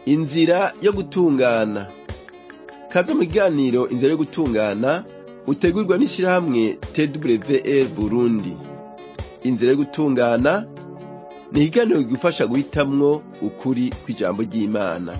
inzira yo gutungana kaze mu kiganiro inzira yo gutungana utegurwa n'ishirahamwe twr burundi inzira yo gutungana ni ikiganiro kigufasha guhitamwo ukuri kw'ijambo ry'imana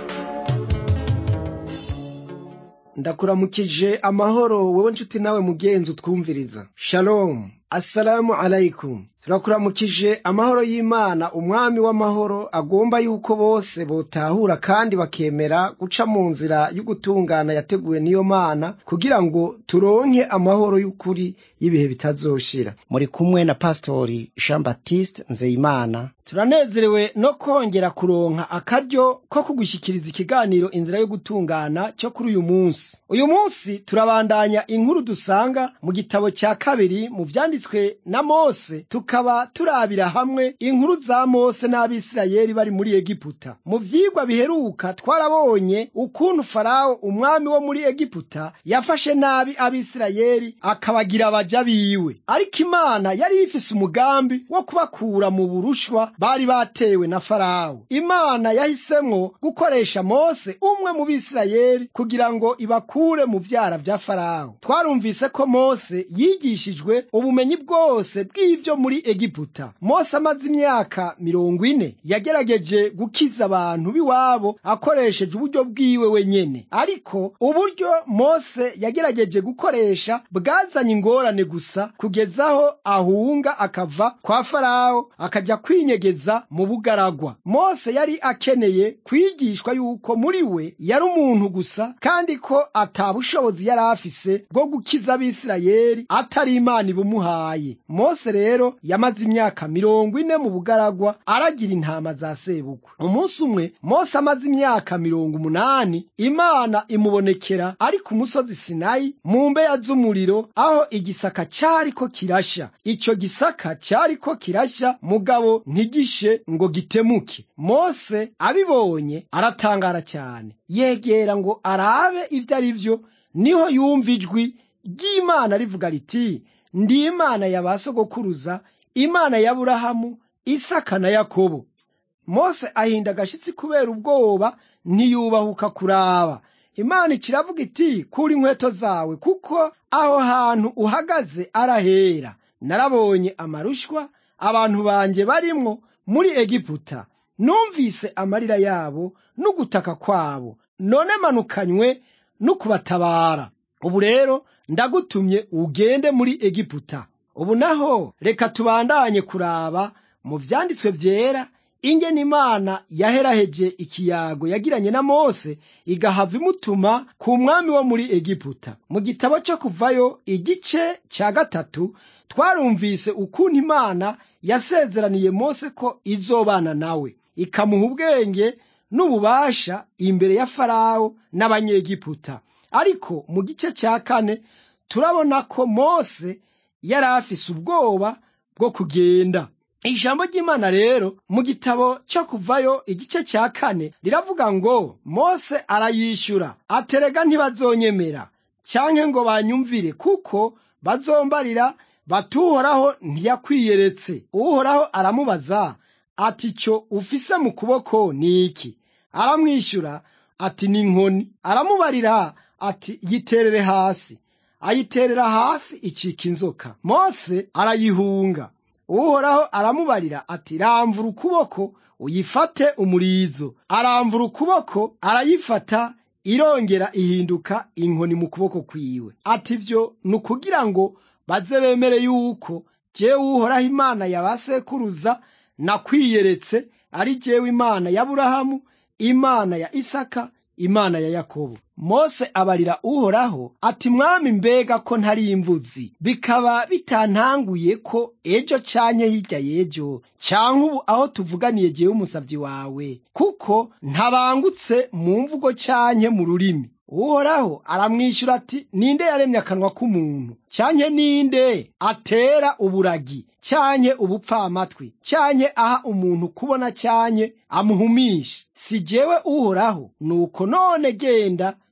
ndakuramukije amahoro wowe nshuti nawe mugenzi utwumviriza shalom assalamu alaikum turakuramukije amahoro y'imana umwami w'amahoro agomba yuko bose botahura kandi bakemera guca mu nzira y'ugutungana yateguwe n'iyo mana kugira ngo turonke amahoro y'ukuri y'ibihe bitazoshira muri kumwe na pastori jean baptiste nzeyimana turanezerewe no kongera kuronka akaryo ko kugushyikiriza ikiganiro inzira yo gutungana cyo kuri uyu munsi uyu munsi turabandanya inkuru dusanga mu gitabo cya kabiri mu vyanditswe na mose tukaba turabira hamwe inkuru za mose n'abisirayeli bari muri egiputa mu vyigwa biheruka twarabonye ukuntu farawo umwami wo muri egiputa yafashe nabi abisirayeli akabagira abaja biwe ariko imana yari ifise umugambi wo kubakura mu burushwa bari batewe na farawo imana yahisemwo gukoresha mose umwe mu bisirayeli kugira ngo ibakure mu vyara vya farawo twarumvise ko mose yigishijwe ubumenyi bwose bw'ivyo muri egiputa mose amaze imyaka mirongo ine yagerageje gukiza abantu b'iwabo akoresheje uburyo bwiwe wenyene ariko uburyo mose yagerageje gukoresha bwazanye ingorane gusa kugezaho ahunga akava kwa farawo akaja kwinyegeza mu bugaragwa mose yari akeneye kwigishwa yuko muri we yari umuntu gusa kandi ko atabushobozi yari afise bwo gukiza abisirayeli atari imana ibumuhaye mose rero yamaze imyaka mirongo ine mu bugaragwa aragira intama za sebukwe umunsi umwe mose amaze imyaka mirongo umunani imana imubonekera ari ku musozi sinayi mu mbeya z'umuriro aho igisaka cyariko kirasha icyo gisaka cyariko kirasha mugabo ntigishe ngo gitemuke mose abibonye aratangara cyane yegera ngo arabe ibyo ari byo niho yumva ijwi ry'imana rivuga riti ndi imana ya ba sogokuruza imana ya burahamu isaka na yakobo mose ahinda agashitsi kubera ubwoba ntiyubahuka kuraba imana ikiravuga iti kura inkweto zawe kuko aho hantu uhagaze arahera narabonye amarushwa abantu banjye barimwo muri egiputa numvise amarira yabo n'ugutaka kwabo none manukanywe no kubatabara ubu rero ndagutumye ugende muri egiputa ubu naho reka tubandanye kuraba mu vyanditswe vyera ingene imana yaheraheje ikiyago yagiranye na mose igahava imutuma ku mwami wo muri egiputa mu gitabo cyo kuvayo igice cya gatatu twarumvise ukuntu imana yasezeraniye mose ko izobana nawe ikamuha ubwenge n'ububasha imbere ya farawo n'abanyegiputa ariko mu gice cya kane turabona ko mose yari afise ubwoba bwo kugenda ijambo ry'imana rero mu gitabo cyo kuvayo igice cya kane riravuga ngo mose arayishyura aterega ntibazonyemera cyanke ngo banyumvire kuko bazombarira batuhoraho ntiyakwiyeretse uhoraho aramubaza ati cyo ufise mu kuboko ni iki aramwishyura ati ni inkoni aramubarira ati yiterere hasi ayiterera hasi icika inzoka mose arayihunga uhoraho aramubarira ati ramvura ukuboko uyifate umurizo aramvura ukuboko arayifata irongera ihinduka inkoni mu kuboko kwiwe ati byo ni ukugira ngo baze bemere yuko jewe uhoraho imana ya ba sekuruza nakwiyeretse ari jewe imana ya burahamu imana ya isaka imana ya yakobo mose abarira uhoraho ati mwami mbega ko ntari imvuzi bikaba bitantanguye ko ejo canke hirya y'ejo canke ubu aho tuvuganiye jewe umusavyi wawe kuko ntabangutse mu mvugo canke mu rurimi uhoraho aramwishyura ati ninde yaremye akanwa k'umuntu cyanke ninde atera uburagi cyanke ubupfamatwi cyanke aha umuntu kubona cyanke amuhumisha si jewe uhoraho nuko none genda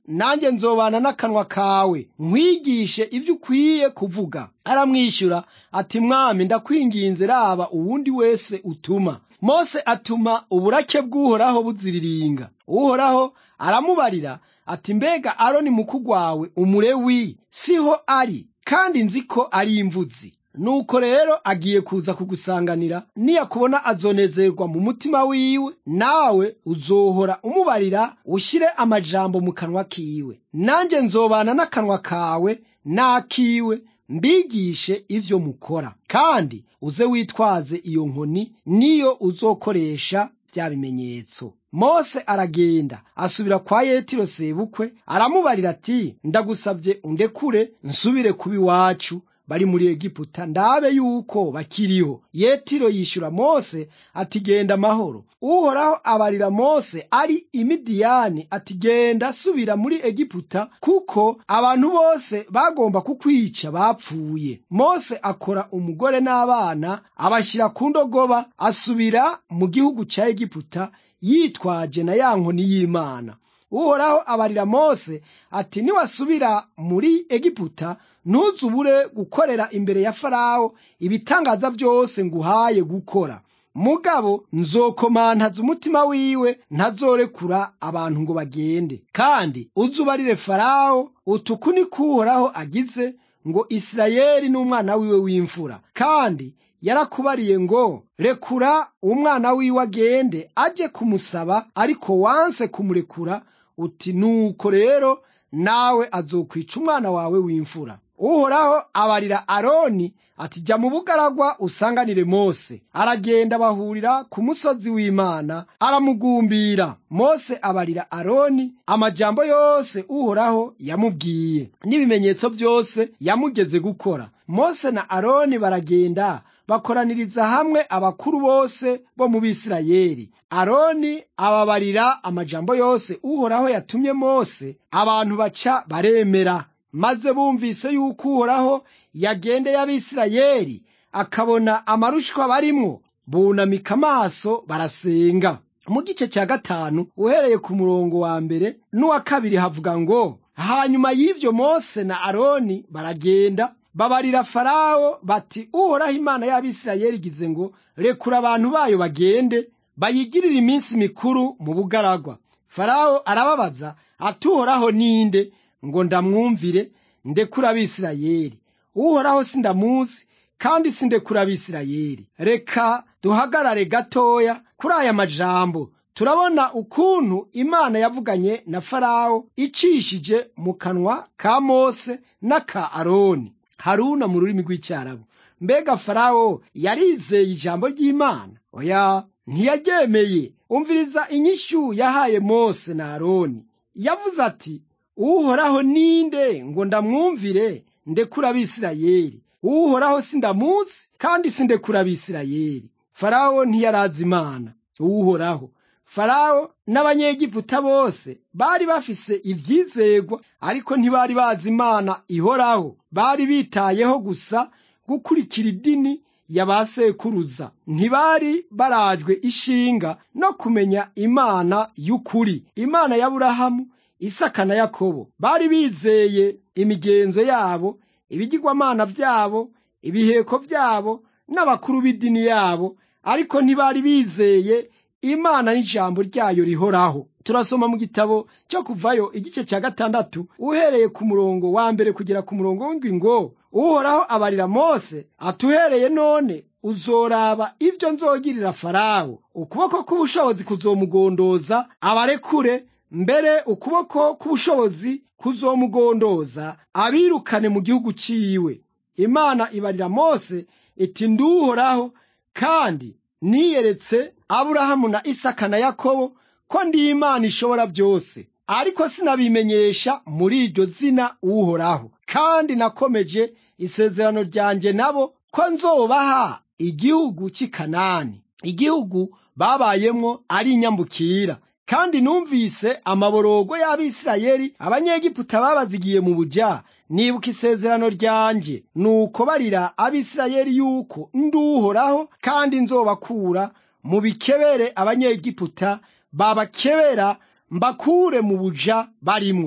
nanjye nzobana n'akanwa kawe nkwigishe ibyo ukwiye kuvuga aramwishyura ati mwami ndakwinginze raba uwundi wese utuma mose atuma uburake bw'uhoraho buziriringa uhoraho aramubarira ati mbega aroni mukuru wawe umurewi siho ari kandi nzi ko ari imvuzi nuko rero agiye kuza kugusanganira niyakubona azonezerwa mu mutima wiwe nawe uzohora umubarira ushyire amajambo mu kanwa kiwe nanjye nzobana n'akanwa kawe n'akiwe mbigishe ivyo mukora kandi uze witwaze iyo nkoni niyo uzokoresha vya bimenyetso mose aragenda asubira kwa yetiro sebukwe aramubarira ati ndagusavye undekure nsubire kuba iwacu bari muri egiputa ndabe yuko bakiriho yetiro yishyura mose ati genda amahoro uhoraho abarira mose ari imidiyani ati genda subira muri egiputa kuko abantu bose bagomba kukwica bapfuye mose akora umugore n'abana abashyira ku ndogoba asubira mu gihugu cya egiputa yitwaje na ya nkoni y'imana uhoraho abarira mose ati niwasubira muri egiputa ntuzubure gukorera imbere ya farawo ibitangaza byose nguhaye gukora mugabo nzokomantaza umutima wiwe ntazorekura abantu ngo bagende kandi uzubarire farawo utuku ni kuhoraho agize ngo isirayeli n'umwana wiwe w'imfura kandi yarakubariye ngo rekura umwana wiwe agende ajye kumusaba ariko wanse kumurekura uti nuko rero nawe azokwica umwana wawe w'imfura uhoraho abarira aroni ati jya mu bugaragwa usanganire mose aragenda bahurira ku musozi w'imana aramugumbira mose abarira aroni amajambo yose uhoraho yamubwiye n'ibimenyetso byose yamugeze gukora mose na aroni baragenda bakoraniriza hamwe abakuru bose bo mu bisirayeli aroni ababarira amajambo yose uhoraho yatumye mose abantu baca baremera maze bumvise yuko uhoraho yagendeye abisirayeli akabona amarushwa barimwo bunamika amaso barasenga mu gice cya gatanu uhereye ku murongo wa mbere n'uwa kabiri havuga ngo hanyuma y'ivyo mose na aroni baragenda babarira farawo bati uhoraho imana y'abisirayeli igize ngo rekura abantu bayo bagende bayigirire iminsi mikuru mu bugaragwa farawo arababaza ati uhoraho ninde ngo ndamwumvire ndekura abisirayeli uhoraho sindamuzi kandi sindekura abisirayeli reka duhagarare gatoya kuri aya majambo turabona ukuntu imana yavuganye na farawo icishije mu kanwa ka mose n'aka aroni haruna mu rurimi rw'icyarabu mbega farawo yarizeye ijambo ry'imana oya ntiyaryemeye umviriza inyishyu yahaye mose na aroni yavuze ati uhoraho ninde ngo ndamwumvire ndekura abisirayeli uhoraho sindamuzi kandi sindekura abisirayeli farawo ntiyarazi imana uhoraho farawo n'abanyegiputa bose bari bafise ivyizegwa ariko ntibari bazi imana ihoraho bari bitayeho gusa gukurikira idini ya ba sekuruza ntibari barajwe ishinga no kumenya imana y'ukuri imana y'aburahamu isaka na yakobo bari bizeye imigenzo yabo ibigirwamana byabo ibiheko byabo n'abakuru b'idini yabo ariko ntibari bizeye imana n'ijambo ryayo rihoraho turasoma mu gitabo cyo kuvayo igice cya gatandatu uhereye ku murongo wa mbere kugera ku murongo w'indwi ngo uhoraho abarira mose atuhereye none uzoraba ibyo nzogirira farawo ukuboko k'ubushobozi kuzomugondoza abarekure mbere ukuboko k'ubushobozi kuzomugondoza abirukane mu gihugu ciwe imana ibarira mose iti nduhoraho kandi niyeretse aburahamu na isaka na yakobo ko ndi imana ishobora byose ariko sinabimenyesha muri iryo zina uhoraho kandi nakomeje isezerano ryanjye nabo ko nzobaha igihugu cy'i kanani igihugu babayemwo ari inyambukira kandi numvise amaborogo y'abisirayeli abanyegiputa babazigiye mu buja nibuka isezerano ryanjye nuko barira abisirayeli yuko nduhoraho kandi nzobakura mu bikebere abanyegiputa babakebera mbakure mu buja barimwo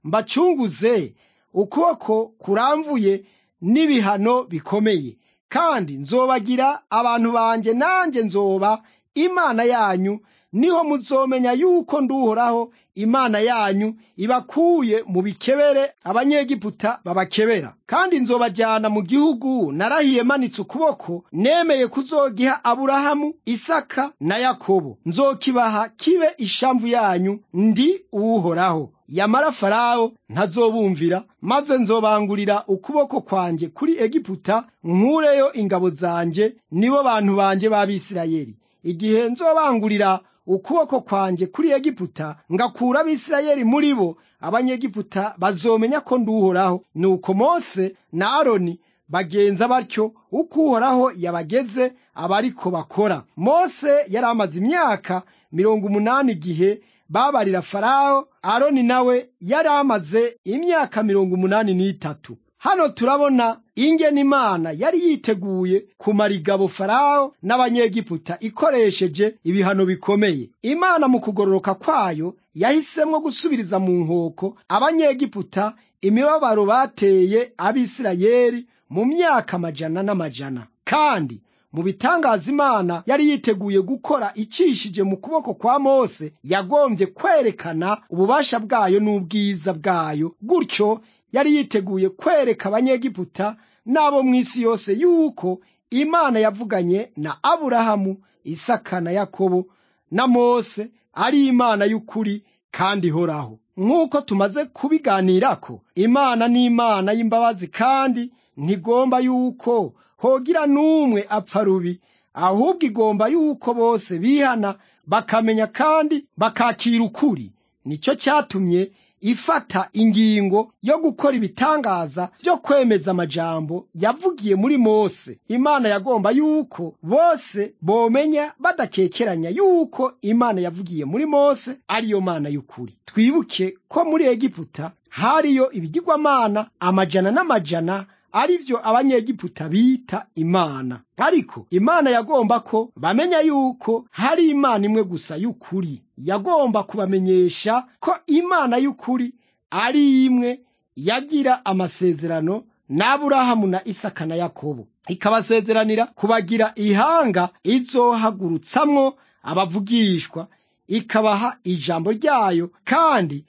mbacunguze ukuboko kuramvuye n'ibihano bikomeye kandi nzobagira abantu banjye nanjye nzoba imana yanyu niho muzomenya yuko nduhoraho imana yanyu ibakuye mu bikebere abanyegiputa babakebera kandi nzobajyana mu gihugu narahiye manitse ukuboko nemeye kuzogiha aburahamu isaka na yakobo nzokibaha kibe ishamvu yanyu ndi uwuhoraho yamara farawo ntazobumvira maze nzobangurira ukuboko kwanjye kuri egiputa nkureyo ingabo zanjye nibo bantu banjye b'abisirayeli igihe nzobangurira ukuboko kwanjye kuri egiputa ngakura abisirayeli muri bo abanyegiputa bazomenya ko nduhoraho nuko mose na aroni bagenza batyo uko uhoraho yabageze abariko bakora mose yari amaze imyaka mirongo umunani igihe babarira farawo aroni nawe yari amaze imyaka mirongo umunani n'itatu hano turabona ingene imana yari yiteguye kumara igabo farawo n'abanyegiputa ikoresheje ibihano bikomeye imana mu kugororoka kwayo yahisemwo gusubiriza mu nkoko abanyegiputa imibabaro bateye abisirayeli mu myaka amajana n'amajana kandi mu bitangaza imana yari yiteguye gukora icishije mu kuboko kwa mose yagombye kwerekana ububasha bwayo n'ubwiza bwayo gutyo yari yiteguye kwereka abanyegiputa n'abo mu isi yose yuko imana yavuganye na aburahamu isaka na yakobo na mose ari imana y'ukuri kandi ihoraho nk'uko tumaze kubiganirako imana ni imana y'imbabazi kandi ntigomba yuko hogira n'umwe apfa rubi ahubwo igomba yuko bose bihana bakamenya kandi bakakira ukuri nicyo cyatumye ifata ingingo yo gukora ibitangaza byo kwemeza amajambo yavugiye muri mose imana yagomba yuko bose bomenya badakekeranya yuko imana yavugiye muri mose ariyo mana y'ukuri twibuke ko muri egiputa hariyo ibigirwamana amajana n'amajana ari byo abanyegiputa bita imana ariko imana yagomba ko bamenya yuko hari imana imwe gusa y'ukuri yagomba kubamenyesha ko imana y'ukuri ari imwe yagira amasezerano n'aburahamu na isaka na yakobo ikabasezeranira kubagira ihanga izohagurutsamwo abavugishwa ikabaha ijambo ryayo kandi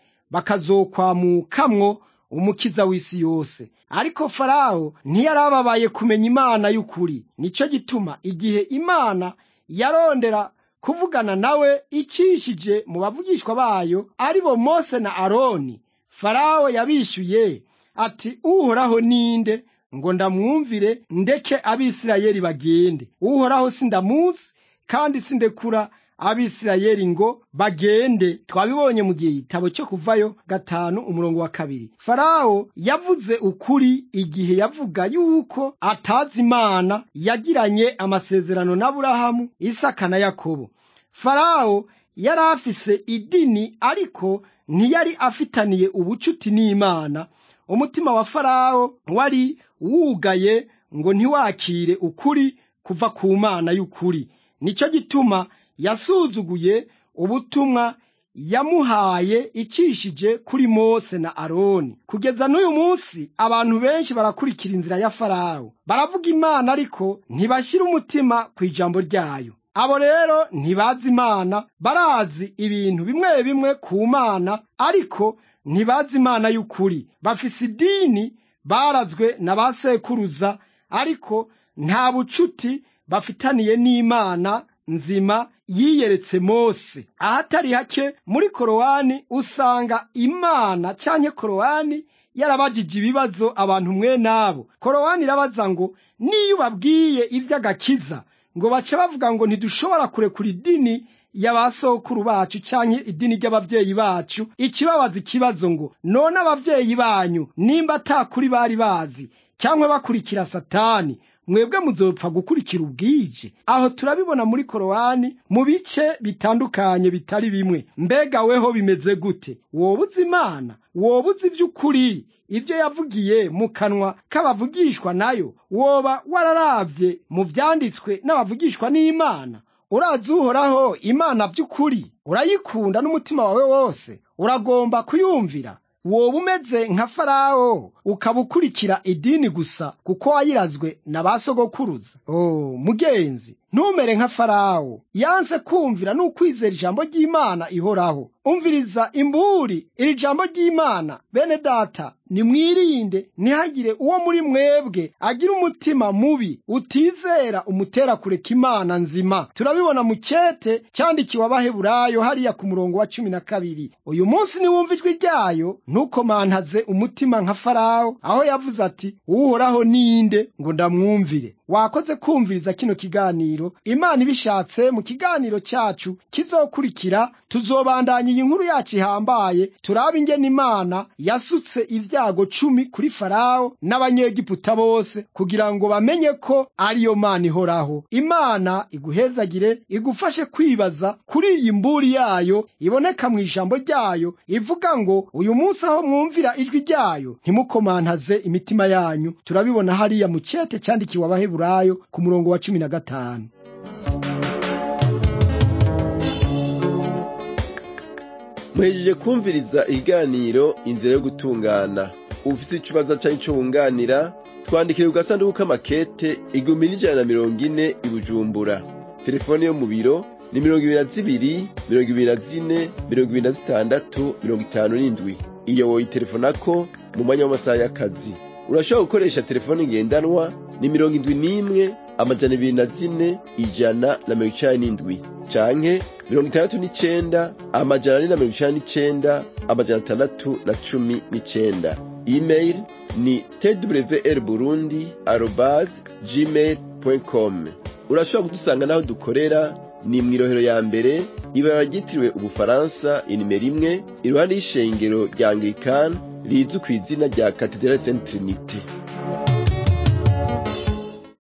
bakazokwamukamwo umukiza w'isi yose ariko farawo ntiyarababaye kumenya imana y'ukuri nicyo gituma igihe imana yarondera kuvugana nawe icishije mu bavugishwa bayo ari bo mose na aroni farawo yabishyuye ati uhoraho ninde ngo ndamwumvire ndeke abisirayeli bagende uhoraho sindamuzi kandi sindekura abisirayeli ngo bagende twabibonye mu gihe igitabo cyo kuvayo gatanu umurongo wa kabiri farawo yavuze ukuri igihe yavuga yuko atazi imana yagiranye amasezerano n'aburahamu isaka na yakobo farawo yari afise idini ariko ntiyari afitaniye ubucuti n'imana umutima wa farawo wari wugaye ngo ntiwakire ukuri kuva ku mana y'ukuri nicyo gituma yasuzuguye ubutumwa yamuhaye icishije kuri mose na aroni kugeza n'uyu munsi abantu benshi barakurikira inzira ya farawo baravuga imana ariko ntibashyira umutima ku ijambo ryayo abo rero ntibazi imana barazi ibintu bimwe bimwe ku mana ariko ntibazi imana y'ukuri bafise idini barazwe na ba sekuruza ariko nta bucuti bafitaniye n'imana nzima yiyeretse mose ahatari hake muri korowani usanga imana canke korowani yarabajije ibibazo abantu mwe nabo korowani irabaza ngo niyo ubabwiye ivy'agakiza ngo bace bavuga ngo ntidushobora kurekura idini y'abasokuru bacu canke idini ry'abavyeyi bacu ikibabaza ikibazo ngo none abavyeyi banyu nimba atakuri bari bazi cyangwa bakurikira satani mwebwe muzopfa gukurikira ubwije aho turabibona muri korowani mu bice bitandukanye bitari bimwe mbega weho bimeze gute woba uzi imana woba uzi iby'ukuri ibyo yavugiye mu kanwa k'abavugishwa nayo woba wararavye mu vyanditswe n'abavugishwa n'imana urazi uhoraho imana by'ukuri urayikunda n'umutima wawe wose uragomba kuyumvira woba umeze nka farawo ukaba ukurikira idini gusa kuko wayirazwe na ba sogokuruza oh mugenzi ntumere nka farawo yanse kumvira n'ukwizera ijambo ry'imana ihoraho umviriza imburi iri jambo ry'imana bene data nimwirinde ntihagire uwo muri mwebwe agira umutima mubi utizera umutera kureka imana nzima turabibona mu cyete cyandikiwe abaheburayo hariya ku murongo wa cumi na kabiri uyu munsi niwumva ijwi ryayo ntukomantaze umutima nka farawo aho yavuze ati uhoraho ninde ngo ndamwumvire wakoze kumviriza kino kiganiro imana ibishatse mu kiganiro cyacu kizokurikira tuzobandanya iyi nkuru yacu ihambaye turabe ingene imana yasutse ibyago cumi kuri farawo n'abanyegiputa bose kugira ngo bamenye ko ariyo mana ihoraho imana iguhezagire igufashe kwibaza kuri iyi mburi yayo iboneka mu ijambo ryayo ivuga ngo uyu munsi aho mwumvira ijwi ryayo ntimukomantaze imitima yanyu turabibona hariya mu cyete cyandikiwe abaheburayo ku murongo wa cumi na gatanu muhejeje kumviriza ikiganiro inzira yo gutungana ufite ikibazo cyangwa icyo wunganira twandikire ku gasanduku k'amakete igihumbi n'ijana na mirongo ine i bujumbura telefone yo mu biro ni mirongo ibiri na zibiri mirongo ibiri na zine mirongo ibiri na zitandatu mirongo itanu n'indwi iyo woyitelefonako mu mwanya w'amasaha y'akazi urashobora gukoresha telefone ngendanwa ni mirongo indwi n'imwe amajana ibiri na zine ijana na mirongo icani n'indwi canke mirongo itandatu n'icenda amajana ane na mirongo icani n'icenda amajana atandatu na cumi n'icenda email ni twr burundi arobas gmail com urashobora kudusanga n'aho dukorera ni mw'irohero ya mbere ibara ryitiriwe ubufaransa inimero imwe iruhande y'ishengero rya anglikani rizwi ku izina rya katedrali saint trinite